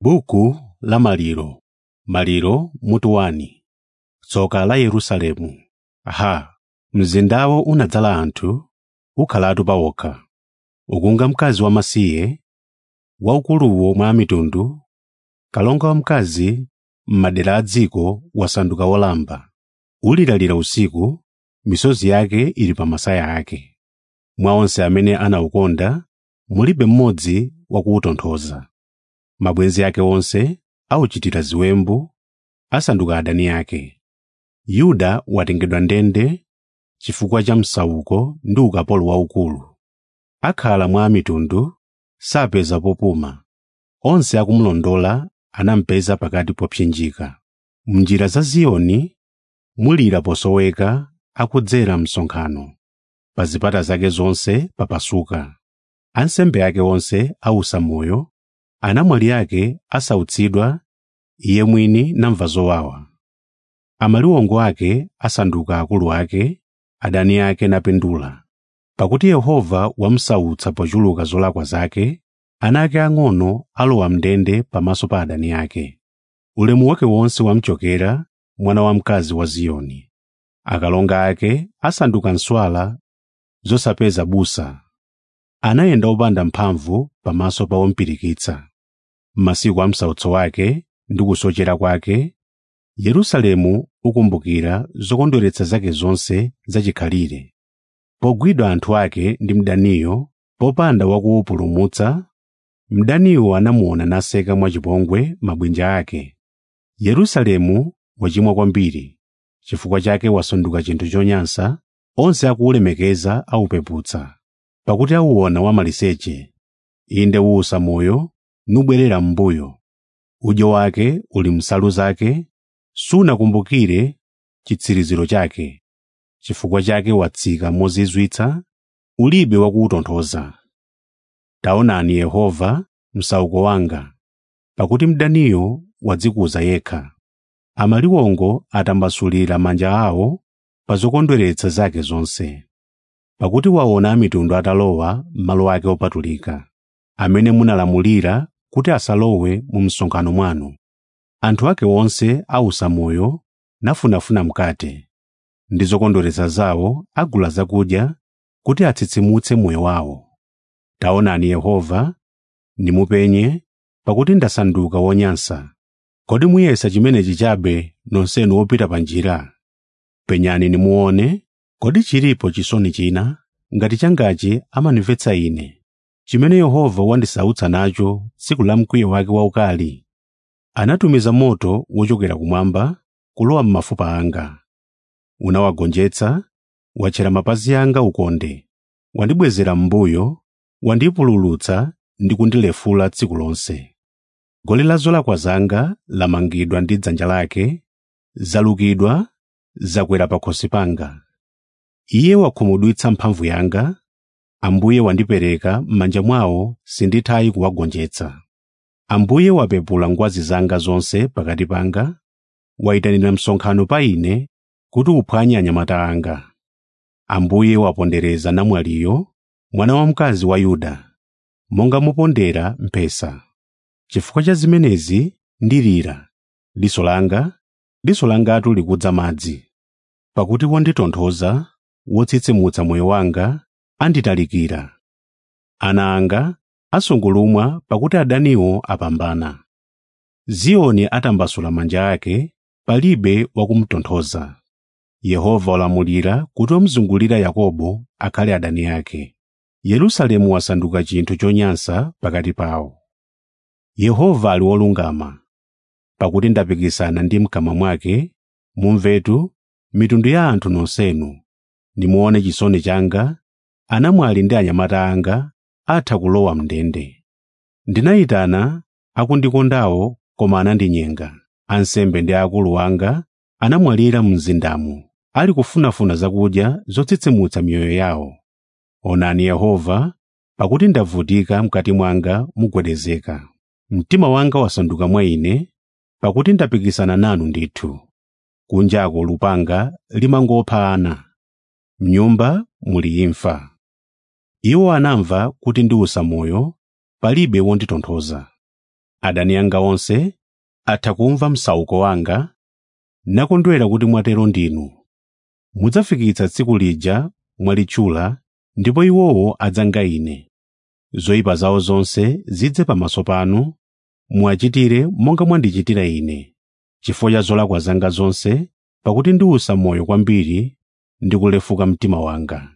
Buku la Maliro Maliro mutu wani Tsoka la Yerusalemu Aha! Mzindawo unadzala anthu, ukhalatu pawokha. Ukunga mkazi wamasiye, waukuluwo mwa mitundu, kalonga wamkazi m'madera a dziko wasanduka wolamba. Ulilalira usiku, misozi yake ili pa masaya ake. Mwa onse amene anawukonda, mulibe mmodzi wakuwutonthoza. Mabwenzi ake onse awuchitira ziwembu, asanduka adani ake. Yuda watengedwa ndende chifukwa cha msauko ndi ukapolo waukulu. Akhala mwa mitundu, sapeza popuma. Onse akumulondola anamupeza pakati popsinjika. M'njira za Ziyoni mulira posoweka akudzera msonkhano. Pa zipata zake zonse papasuka. Ansembe ake onse awusa moyo, anamwali ake asautsidwa, iye mwini namva zowawa. Amaliwongo ake asanduka akulu ake, adani ake napindula. Pakuti Yehova wamusautsa pochuluka zolakwa zake, ana ake ang'ono alowa m'ndende pamaso pa adani ake. Ulemu wake wonse wamuchokera mwana wamkazi wa Ziyoni. Akalonga ake asanduka nswala zosapeza busa. Anayenda opanda mphamvu pamaso pa wompirikitsa. M'masiku a msautso wake ndi kusochera kwake, Yerusalemu ukumbukira zokondweretsa zake zonse zachikhalire. Pogwidwa anthu ake ndi mdaniyo, popanda wakuwupulumutsa, mdaniyo anamuona naseka mwachipongwe mabwinja ake. Yerusalemu wachimwa kwambiri, chifukwa chake wasanduka chinthu chonyansa, onse akuwulemekeza awupeputsa. Pakuti awuona wamaliseche, inde uwusa moyo, nubwerera m'mbuyo. Udyo wake uli m'nsalu zake, sunakumbukire chitsiriziro chake. Chifukwa chake watsika mozizwitsa, ulibe wakuwutonthoza. Taonani Yehova, msauko wanga, pakuti mdaniyo wadzikuza yekha. Amaliwongo atambasulira manja awo pa zokondweretsa zake zonse. Pakuti waona amitundu atalowa m'malo ake opatulika, amene munalamulira kuti asalowe mu msonkhano mwanu. Anthu ake onse awusa moyo nafunafuna mkate, ndi zokondweretsa zawo agula zakudya kuti atsitsimutse moyo wawo. Taonani Yehova, ndimupenye, pakuti ndasanduka wonyansa. Kodi muyesa chimenechi chabe nonsenu opita pa njira? Penyani nimuone, kodi chilipo chisoni china ngati changachi amandimvetsa ine, chimene Yehova wandisautsa nacho tsiku la mkwiyo wake waukali. Anatumiza moto wochokera kumwamba kulowa m'mafupa anga. Unawagonjetsa, watchera mapazi anga ukonde, wandibwezera m'mbuyo, wandipululutsa ndi kundilefula tsiku lonse. Goli la zolakwa zanga lamangidwa ndi dzanja lake, zalukidwa, zakwera pakhosi panga. Iye wakhumudwitsa mphamvu yanga, Ambuye wandipereka m'manja mwawo sindithayi kuwagonjetsa. Ambuye wapepula ngwazi zanga zonse pakati panga, wayitanira msonkhano pa ine kuti uphwanye anyamata anga. Ambuye wapondereza namwaliyo, mwana wamkazi wa Yuda, monga mupondera mphesa. Chifukwa cha zimenezi ndilira, diso langa, diso langatu likudza madzi. Pakuti wonditonthoza, wotsitsimutsa moyo wanga, anditalikira. Ana anga asungulumwa pakuti adaniwo apambana. Ziyoni atambasula manja ake, palibe wakumutonthoza. Yehova walamulira kuti omuzungulira Yakobo akhale adani ake. Yerusalemu wasanduka chinthu chonyansa pakati pawo. Yehova ali wolungama, pakuti ndapikisana ndi mkamwa mwake, mumvetu mitundu ya anthu nonsenu, nimuone chisoni changa, anamwali ndi anyamata anga atha kulowa m'ndende. Ndinayitana akundikondawo koma anandinyenga. Ansembe ndi akulu anga anamwalira mzindamu, ali kufunafuna zakudya zotsitsimutsa miyoyo yawo. Onani Yehova, pakuti ndavutika mkati mwanga mugwedezeka. Mtima wanga wasanduka mwa ine, pakuti ndapikisana nanu ndithu. Kunjako lupanga limangopha ana, m'nyumba muli imfa. Iwo anamva kuti ndiwusa moyo, palibe wonditonthoza. adani anga onse atha kumva msauko wanga nakondwera kuti mwatero ndinu mudzafikitsa tsiku lija mwalitchula ndipo iwowo adzanga ine zoyipa zawo zonse zidze pamaso panu muwachitire monga mwandichitira ine chifukwa cha zolakwa zanga zonse pakuti ndiwusa moyo kwambiri ndi kulefuka mtima wanga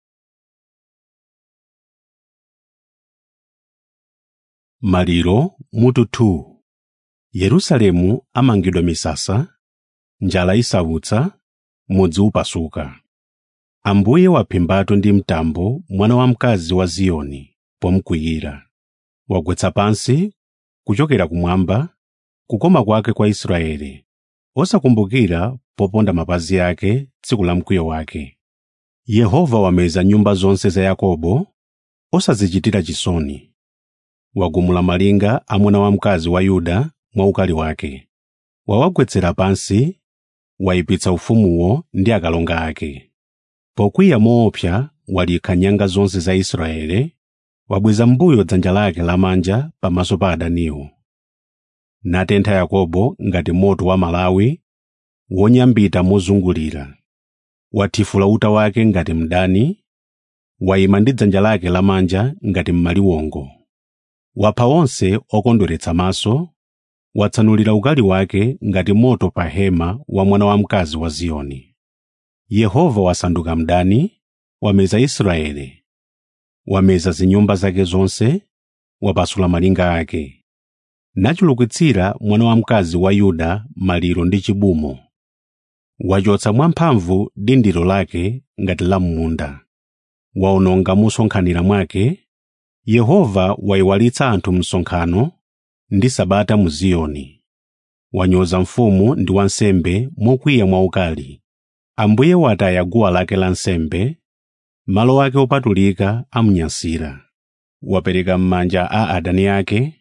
maliro mutu 2 yerusalemu amangidwa misasa njala isautsa mudzi upasuka ambuye waphimbatu ndi mtambo mwana wamkazi wa ziyoni pomkwiyira wagwetsa pansi kuchokera kumwamba kukoma kwake kwa israeli osakumbukira poponda mapazi ake tsiku la mkwiyo wake yehova wameza nyumba zonse za yakobo osazichitira chisoni wagumula malinga a mwana wamkazi wa yuda mwaukali wake wawagwetsera pansi wayipitsa ufumuwo ndi akalonga ake pokwiya moopsa walikha nyanga zonse za israeli wabweza mbuyo dzanja lake lamanja pamaso pa adaniwo natentha yakobo ngati moto wa malawi wonyambita mozungulira wathifula uta wake ngati mdani wayima ndi dzanja lake lamanja ngati m'maliwongo wapha onse okondweretsa maso watsanulira ukali wake ngati moto pa hema wa mwana wamkazi wa ziyoni yehova wasanduka mdani wameza israeli wameza zinyumba zake zonse wapasula malinga ake nachulukitsira mwana wamkazi wa yuda maliro ndi chibumo wachotsa mwamphamvu dindiro lake ngati la m'munda waononga musonkhanira mwake yehova wayiwalitsa anthu msonkhano ndi sabata mu ziyoni wanyoza mfumu ndi wansembe mokwiya mwaukali ambuye wataya guwa lake la nsembe malo ake opatulika amunyansira wapereka m'manja a adani ake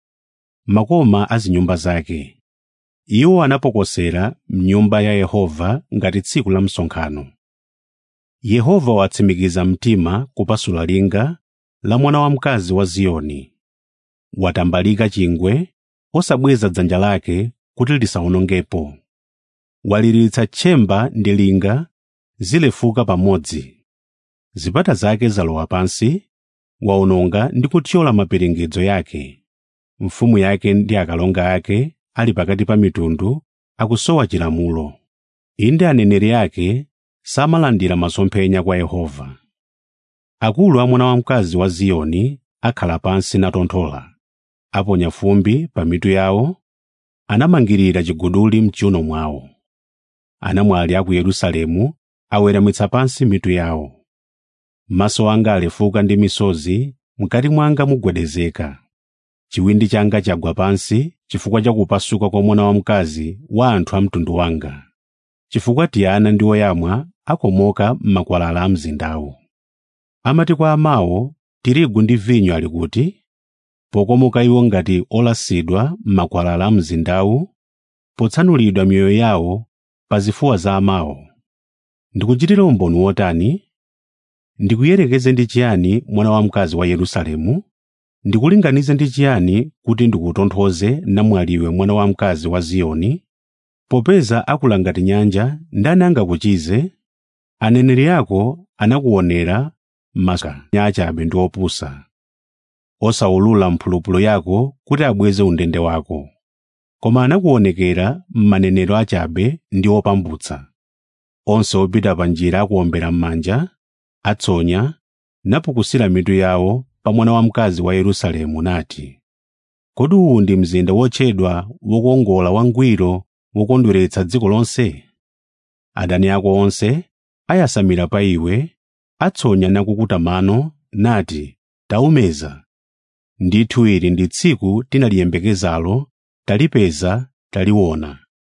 makoma a zinyumba zake iwo anapokosera mnyumba ya yehova ngati tsiku la msonkhano yehova watsimikiza mtima kupasula linga la mwana wamkazi wa ziyoni watambalika chingwe osabweza dzanja lake kuti lisawonongepo waliritsa tchemba ndi linga zilefuka pamodzi zipata zake zalowa pansi waononga ndi kuthyola maperengedzo yake mfumu yake ndi akalonga ake ali pakati pa mitundu akusowa chilamulo inde aneneri ake samalandira masomphenya kwa yehova akulu a mwana wamkazi wa ziyoni akhala pansi natonthola aponya fumbi pa mitu yawo anamangirira chiguduli mchiuno mwawo anamwali a ku yerusalemu aweramitsa pansi mitu yawo maso anga alefuka ndi misozi mkati mwanga mugwedezeka chiwindi changa chagwa pansi chifukwa cha kupasuka kwa mwana wamkazi wa anthu a mtundu wanga chifukwa tiyana ndi oyamwa akomoka m'makwalala a mzindawu amati kwa amawo tirigu ndi vinyo ali kuti pokomoka iwo ngati olasidwa m'makwalala a mzindawu potsanulidwa miyoyo yawo pa zifuwa za amawo ndikuchitira umboni wotani ndikuyerekeze ndi chiyani mwana wamkazi wa yerusalemu ndikulinganize ndi chiyani kuti ndikutonthoze namwaliwe mwana wamkazi wa ziyoni popeza akula ngati nyanja ndani angakuchize aneneri ako anakuonera masa nyachabe ndi opusa osawulula mphulupulu yako kuti abweze undende wako koma anakuonekera m'manenero achabe ndi opambutsa onse opita pa njira akuombera m'manja atsonya napukusira mitu yawo pa mwana wamkazi wa yerusalemu nati kodi uwu ndi mzinda wotchedwa wokongola wangwiro wokondweretsa dziko lonse adani ako onse ayasamira pa iwe atsonya nakukuta mano nati taumeza ndithu ili ndi tsiku tinaliyembekezalo talipeza taliona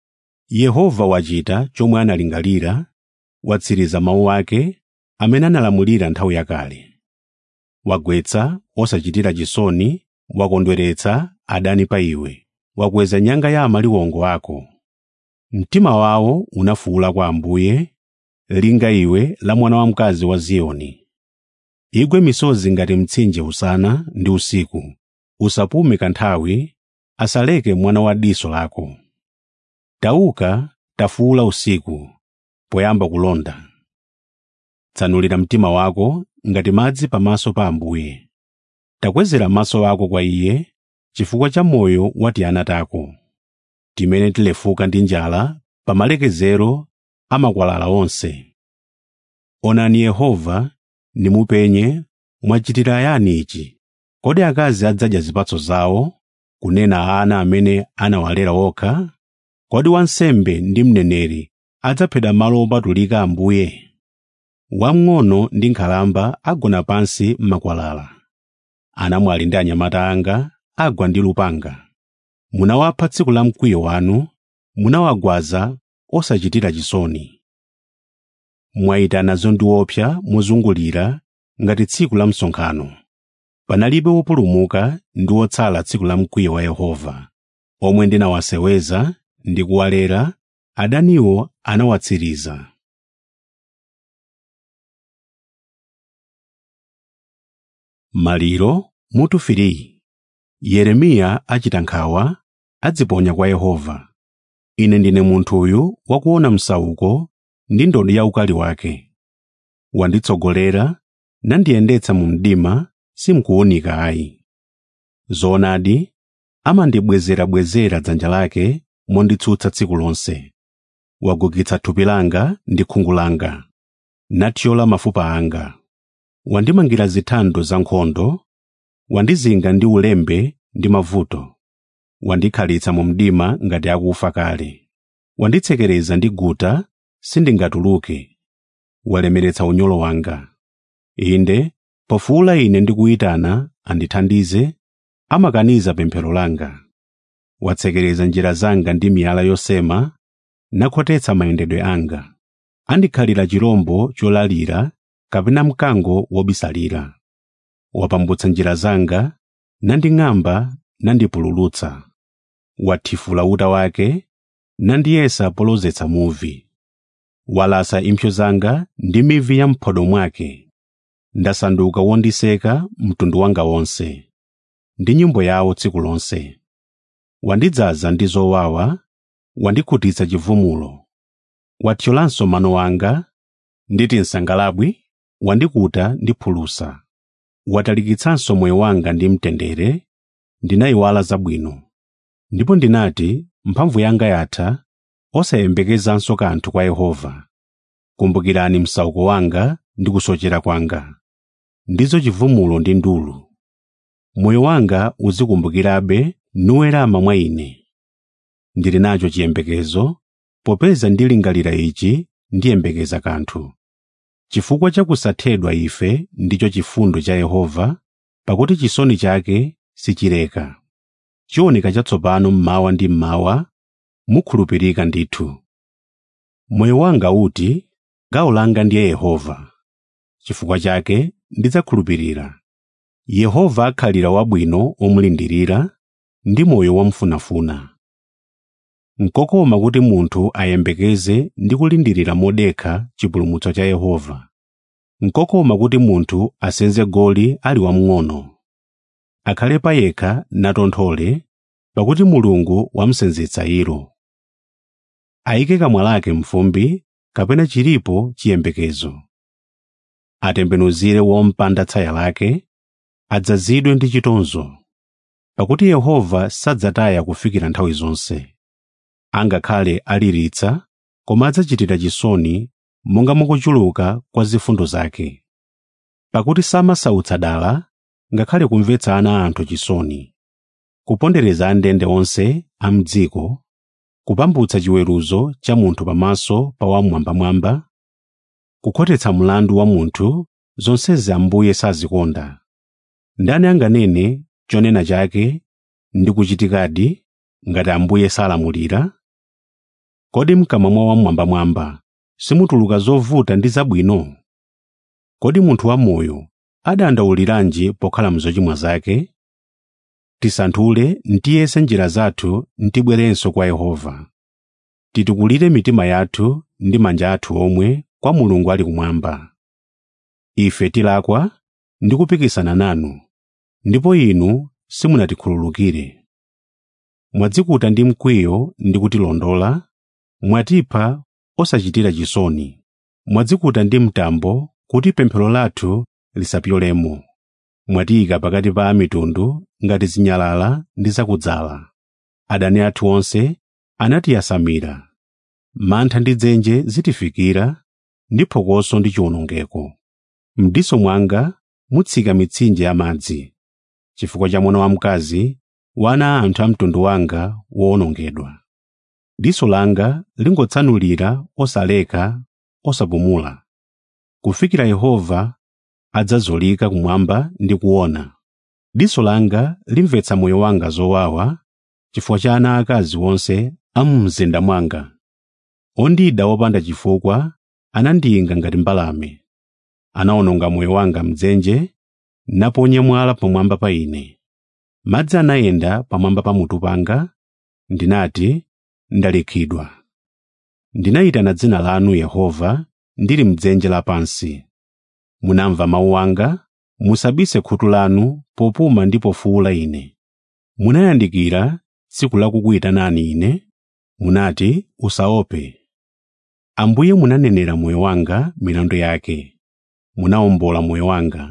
yehova wachita chomwe analingalira watsiriza mawu ake amene analamulira nthawi yakale wagwetsa osachitira chisoni wakondweretsa adani pa iwe wakweza nyanga ya amaliwongo ako mtima wawo unafuwula kwa ambuye linga iwe la mwana wamkazi wa ziyoni igwe misozi ngati mtsinje usana ndi usiku usapume kanthawi asaleke mwana wa diso lako tauka tafuula usiku poyamba kulonda tsanulira mtima wako ngati madzi pamaso pa ambuye takwezera maso ako kwa iye chifukwa cha moyo wa tiana tako timene tilefuka ndi njala pa malekezero a makwalala onse onani yehova nimupenye mwachitira yani ichi kodi akazi adzadya zipatso zawo kunena ana amene anawalera okha kodi wansembe ndi mneneri adzaphedwa malo opatulika ambuye wamng'ono ndi nkhalamba agona pansi m'makwalala anamwali ndi anyamata anga agwa ndi lupanga munawapha tsiku la mkwiyo wanu munawagwaza osachitira chisoni mwayitana zondiopsa mozungulira ngati tsiku la msonkhano panalibe wopulumuka ndi wotsala tsiku la mkwiyo wa yehova omwe ndinawaseweza ndi kuwalera adaniwo anawatsiriza maliro mutu firi yeremiya achita nkhawa adziponya kwa yehova ine ndine munthuyu wakuona msauko ndi ndodo ya ukali wake wanditsogolera nandiyendetsa mu mdima simkuwunika ayi zoonadi amandibwezerabwezera dzanja lake monditsutsa tsiku lonse wagugitsa thupi langa ndi khungu langa nathyola mafupa anga wandimangira zithando za nkhondo wandizinga ndi ulembe ndi mavuto wandikhalitsa mu mdima ngati akufa kale wanditsekereza ndi guta sindingatuluke walemeretsa unyolo wanga inde pofuula ine ndikuyitana andithandize amakaniza pemphero langa watsekereza njira zanga ndi miyala yosema nakhotetsa mayendedwe anga andikhalira chirombo cholalira kapena mkango wobisalira wapambutsa njira zanga nanding'amba nandipululutsa wathifula uta wake nandiyesa polozetsa muvi walasa impsyo zanga ndi mivi ya mphodo mwake ndasanduka wondiseka mtundu wanga wonse ndi nyimbo yawo tsiku lonse wandidzaza ndi zowawa wandikhutitsa chivumulo wathyolanso mano anga nditi nsangalabwi wandikuta ndi phulusa watalikitsanso moyo wanga ndi mtendere ndinayiwala zabwino ndipo ndinati mphamvu yanga yatha osayembekezanso kanthu kwa yehova kumbukirani msauko wanga ndi kusochera kwanga ndizo chivumulo ndi ndulu moyo wanga uzikumbukirabe nuwerama mwa ine ndili nacho chiyembekezo popeza ndilingalira ichi ndiyembekeza kanthu chifukwa cha kusathedwa ife ndicho chifundo cha yehova pakuti chisoni chake sichileka chiwoneka chatsopano mmawa ndi mmawa mukhulupirika ndithu moyo wanga uti gawo langa ndiye yehova chifukwa chake ndidzakhulupirira yehova akhalira wabwino omulindirira ndi moyo wamfunafuna nkokoma kuti munthu ayembekeze ndi kulindirira modekha chipulumutso cha yehova nkokoma kuti munthu asenze goli ali wamng'ono akhale payekha natonthole pakuti mulungu wamsenzetsa iro ayike kamwa lake mfumbi kapena chilipo chiyembekezo atembenuzire wompanda tsaya lake adzazidwe ndi chitonzo pakuti yehova sadzataya kufikira nthawi zonse angakhale aliritsa koma adzachitira chisoni monga mukuchuluka kwa zifundo zake pakuti samasautsa dala ngakhale kumvetsa ana anthu chisoni kupondereza andende onse a mdziko kupambutsa chiweruzo cha munthu pamaso pa wamwambamwamba kukhotetsa mlandu wa munthu zonsezi ambuye sazikonda ndani anganene chonena chake ndi kuchitikadi ngati ambuye salamulira kodi mkamwa mwa wamwambamwamba simutuluka zovuta ndi zabwino kodi munthu wamoyo adandauliranji pokhala mzochimwa zake tisanthule ntiyese njira zathu ntibwerenso kwa yehova titukulire mitima yathu ndi manja athu omwe kwa mulungu ali kumwamba ife tilakwa ndi kupikisana nanu ndipo inu simunatikhululukire mwadzikuta ndi mkwiyo ndi kutilondola mwatipha osachitira chisoni mwadzikuta ndi mtambo kuti pemphero lathu lisapyolemo mwatiyika pakati pa amitundu ngati zinyalala ndi zakudzala adani athu onse anatiyasamira mantha ndi dzenje zitifikira ndi phokoso ndi chiwonongeko mdiso mwanga mutsika mitsinje ya madzi chifukwa cha mwana wamkazi wana a anthu a mtundu wanga wowonongedwa diso langa lingotsanulira osaleka osapumula kufikira yehova adzazolika kumwamba ndi kuona diso langa limvetsa moyo wanga zowawa chifukwa cha ana akazi onse a mu mzinda mwanga ondida wopanda chifukwa anandiyinga ngati mbalame anawononga moyo wanga mdzenje naponya mwala pamwamba pa ine madzi anayenda pamwamba pa mutu panga ndinati ndalikhidwa ndinayitana dzina lanu yehova ndili mdzenje lapansi munamva mawu anga musabise khutu lanu popuma ndi pofuwula ine munayandikira tsiku lakukuyitanani ine munati usaope ambuye munanenera moyo wanga milandu yake munawombola moyo wanga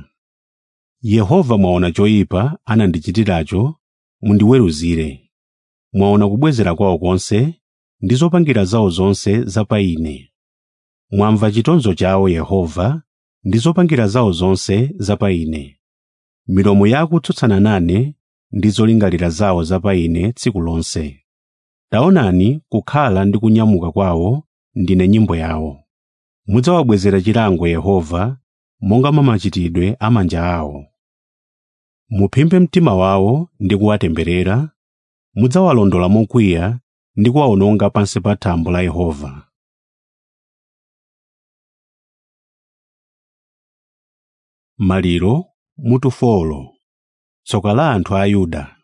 yehova mwaona choyipa anandichitiracho mundiweruzire mwaona kubwezera kwawo konse ndi zopangira zawo zonse za pa ine mwamva chitonzo chawo yehova ndi zopangira zawo zonse za pa ine milomo yakutsutsana nane ndi zolingalira zawo za pa ine tsiku lonse taonani kukhala ndi kunyamuka kwawo ndine nyimbo yawo mudzawabwezera chilango yehova monga mwa machitidwe a manja awo muphimbe mtima wawo ndi kuwatemberera mudzawalondola mokwiya ndi kuwawononga pansi pa thambo la yehova maliro mutufolo tsoka la anthu a yuda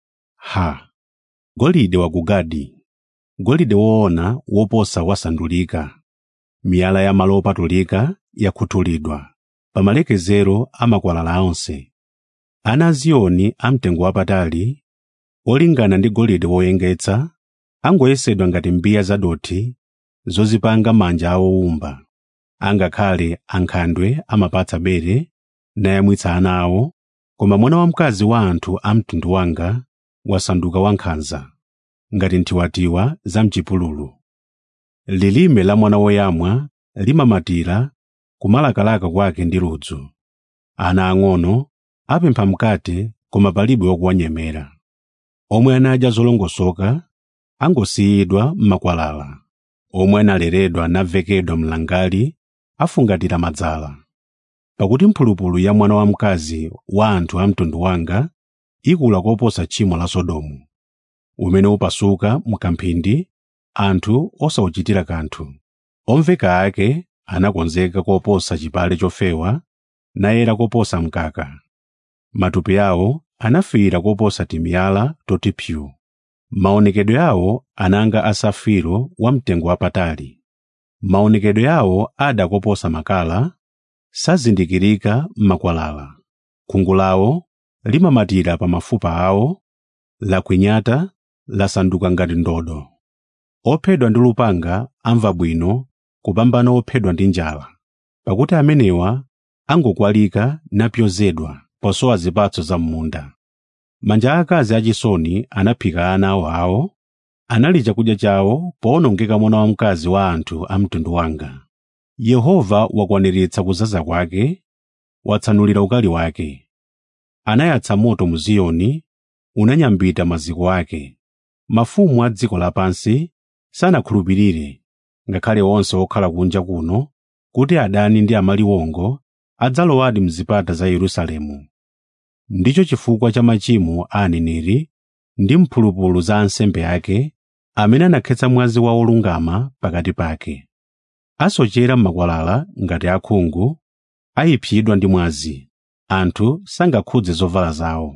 ha golide wa ku gadi golide woona woposa wasandulika miyala ya malo opatulika yakhuthulidwa pa malekezero a makwalala onse ana a ziyoni amtengo wapatali olingana ndi golide woyengetsa angoyesedwa ngati mbiya zadothi zozipanga manja awowumba angakhale ankhandwe amapatsa bere nayamwitsa ana awo koma mwana wamkazi wa anthu a mtundu wanga wasanduka wankhanza ngati nthiwatiwa za mchipululu lilime la mwana woyamwa limamatira kumalakalaka kwake ndi ludzu ana ang'ono apempha mkate koma palibe wokuwanyemera omwe anadya zolongosoka angosiyidwa m'makwalala omwe analeredwa navekedwa mlangali afungatira madzala pakuti mphulupulu ya mwana wamkazi wa anthu a mtundu wanga ikula koposa tchimo la sodomu umene upasuka mkamphindi anthu osawuchitira kanthu omveka ake anakonzeka koposa chipale chofewa nayera koposa mkaka matupi awo anafiira koposa timiyala toti pyu maonekedwe awo ananga asafiro wamtengo wapatali maonekedwe awo ada koposa makala sazindikirika m'makwalala khungu lawo limamatira pa mafupa awo lakwinyata lasanduka ngati ndodo ophedwa ndi lupanga amva bwino kupambana ophedwa ndi njala pakuti amenewa angokwalika napyozedwa posowa zipatso za m'munda manja akazi achisoni anaphika ana awo awo anali chakudya chawo powonongeka mwana wamkazi wa anthu a mtundu wanga yehova wakwaniritsa kuzaza kwake watsanulira ukali wake anayatsa moto mu ziyoni unanyambita maziko ake mafumu a dziko lapansi sanakhulupirire ngakhale onse okhala kunja kuno kuti adani ndi amaliwongo adzalowadi mzipata za yerusalemu ndicho chifukwa cha machimo a aneneri ndi mphulupulu za ansembe ake amene anakhetsa mwazi wa olungama pakati pake asochera m'makwalala ngati akhungu ayipsidwa ndi mwazi anthu sangakhudze zovala zawo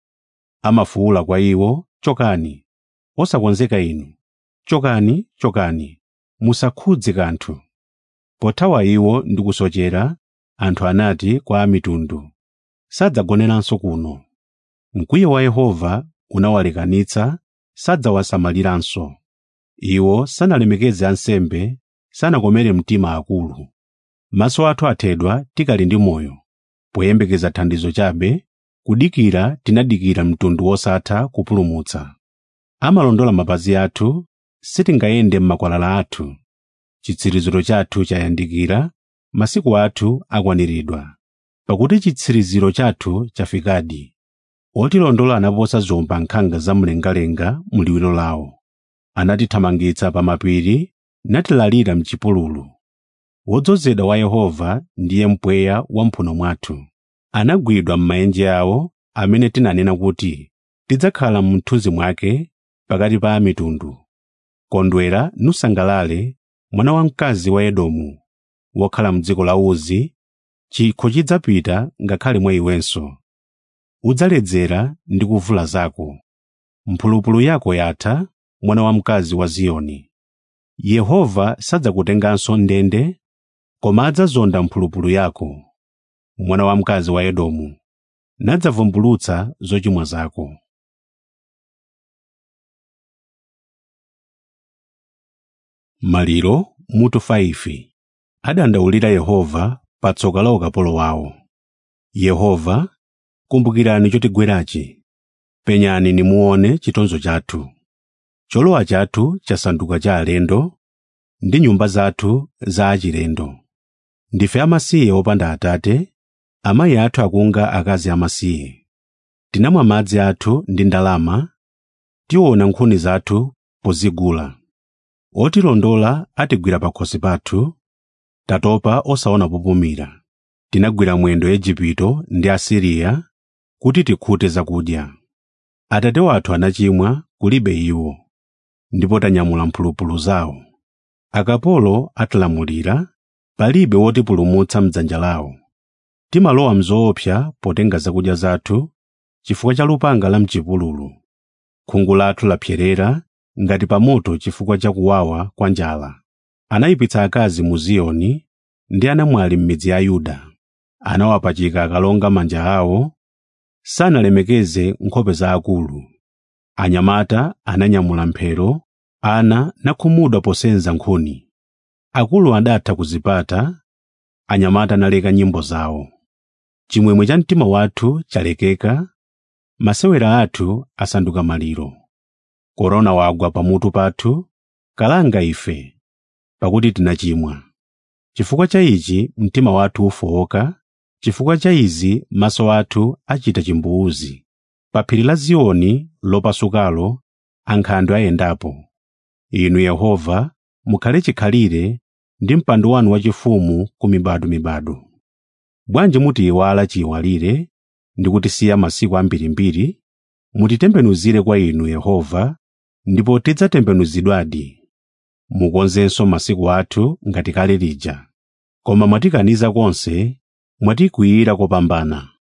amafuwula kwa iwo chokani osakonzeka inu chokani chokani musakhudze kanthu pothawa iwo ndi kusochera anthu anati kwa amitundu sadzagoneranso kuno mkwiyo wa yehova unawalekanitsa sadzawasamaliranso iwo sanalemekeze ansembe sanakomere mtima akulu maso athu athedwa tikali ndi moyo poyembekeza thandizo chabe kudikira tinadikira mtundu wosatha kupulumutsa amalondola mapazi athu sitingayende m'makwalala athu chitsiriziro chathu chayandikira masiku athu akwaniridwa pakuti chitsiriziro chathu chafikadi otilondola anaposa zomba nkhanga zamlengalenga muliwiro lawo anatithamangitsa pa mapiri natilalira mchipululu wodzozedwa wa yehova ndiye mpweya wamphuno mwathu anagwidwa m'maenje awo amene tinanena kuti tidzakhala mthunzi mwake pakati pa mitundu kondwera nusangalale mwana wamkazi wa edomu wokhala m'dziko la uzi chikho chidzapita ngakhale mwa iwenso udzaledzera ndi kuvula zako mphulupulu yako yatha mwana wamkazi wa ziyoni yehova sadzakutenganso ndende koma adzazonda mphulupulu yako mwana wamkazi wa edomu nadzavumbulutsa zochimwa zako maliro mutu 5 adandaulira yehova pa tsoka la ukapolo wawo yehova kumbukirani chotigwerachi penyani nimuone chitonzo chathu cholowa chathu chasanduka cha alendo ndi nyumba zathu za achilendo ndife amasiye opanda atate amayi athu akunga akazi amasiye tinamwa madzi athu ndi ndalama tiona nkhuni zathu pozigula otilondola atigwira pakhosi pathu tatopa osaona popumira tinagwira mwendo Igupto ndi Asiriya kuti tikhute zakudya atate wathu anachimwa kulibe iwo ndipo tanyamula mphulupulu zawo akapolo atilamulira palibe wotipulumutsa mdzanja lawo timalowa mzoopsa potenga zakudya zathu chifukwa cha lupanga la mchipululu khungu lathu lapserera ngati pa moto chifukwa cha kuwawa kwa njala anayipitsa akazi mu ziyoni ndi anamwali m'midzi ya yuda anawapachika akalonga manja awo sanalemekeze nkhope za akulu anyamata ananyamula mphero ana nakhumudwa posenza nkhuni akulu adatha kuzipata anyamata analeka nyimbo zawo chimwemwe cha mtima wathu chalekeka masewera athu asanduka maliro korona wagwa pamutu pathu kalanga ife pakuti tinachimwa chifukwa cha ichi mtima wathu ufowoka chifukwa cha izi maso athu achita chimbuzi pa phiri la ziyoni lopasukalo ankhandwe ayendapo inu yehova mukhale chikhalire ndi mpando wanu wachifumu ku mibadumibadu bwanji mutiyiwala chiyiwalire ndi kutisiya masiku ambirimbiri mutitembenuzire kwa inu yehova ndipo tidzatembenuzidwadi mukonzenso masiku athu ngati kale lija koma mwatikaniza konse mwatikwiyira kopambana